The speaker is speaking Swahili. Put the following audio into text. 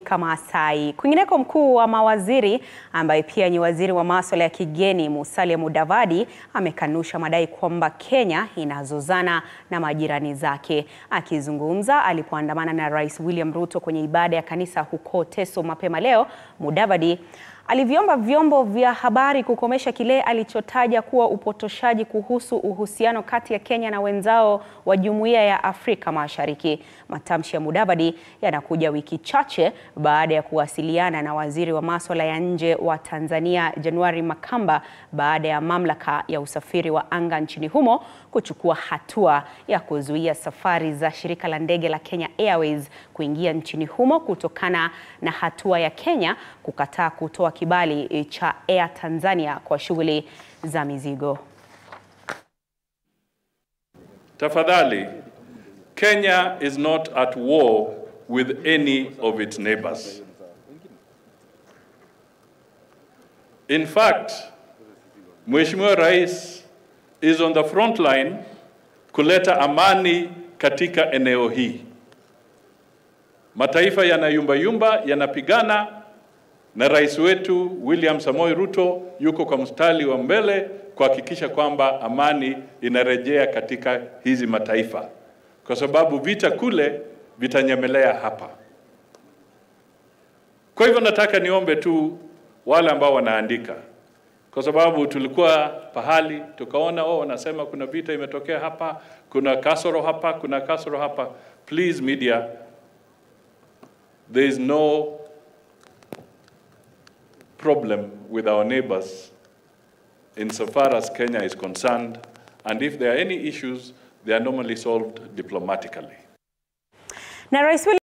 Afrika Maasai. Kwingineko, mkuu wa mawaziri ambaye pia ni waziri wa masuala ya kigeni Musalia Mudavadi amekanusha madai kwamba Kenya inazozana na majirani zake. Akizungumza alipoandamana na Rais William Ruto kwenye ibada ya kanisa huko Teso mapema leo, Mudavadi aliviomba vyombo vya habari kukomesha kile alichotaja kuwa upotoshaji kuhusu uhusiano kati ya Kenya na wenzao wa Jumuiya ya Afrika Mashariki. Matamshi ya Mudavadi yanakuja wiki chache baada ya kuwasiliana na waziri wa masuala ya nje wa Tanzania January Makamba baada ya mamlaka ya usafiri wa anga nchini humo kuchukua hatua ya kuzuia safari za shirika la ndege la Kenya Airways kuingia nchini humo kutokana na hatua ya Kenya kukataa kutoa kibali cha Air Tanzania kwa shughuli za mizigo. Tafadhali, Kenya is not at war with any of its neighbors. In fact, Mheshimiwa Rais is on the front line kuleta amani katika eneo hii. Mataifa yanayumbayumba yanapigana na rais wetu William Samoei Ruto yuko kwa mstari wa mbele kuhakikisha kwamba amani inarejea katika hizi mataifa, kwa sababu vita kule vitanyemelea hapa. Kwa hivyo nataka niombe tu wale ambao wanaandika, kwa sababu tulikuwa pahali tukaona oh, wanasema kuna vita imetokea hapa, kuna kasoro hapa, kuna kasoro hapa. Please media, there is no problem with our neighbors insofar as Kenya is concerned, and if there are any issues, they are normally solved diplomatically. Na Rais William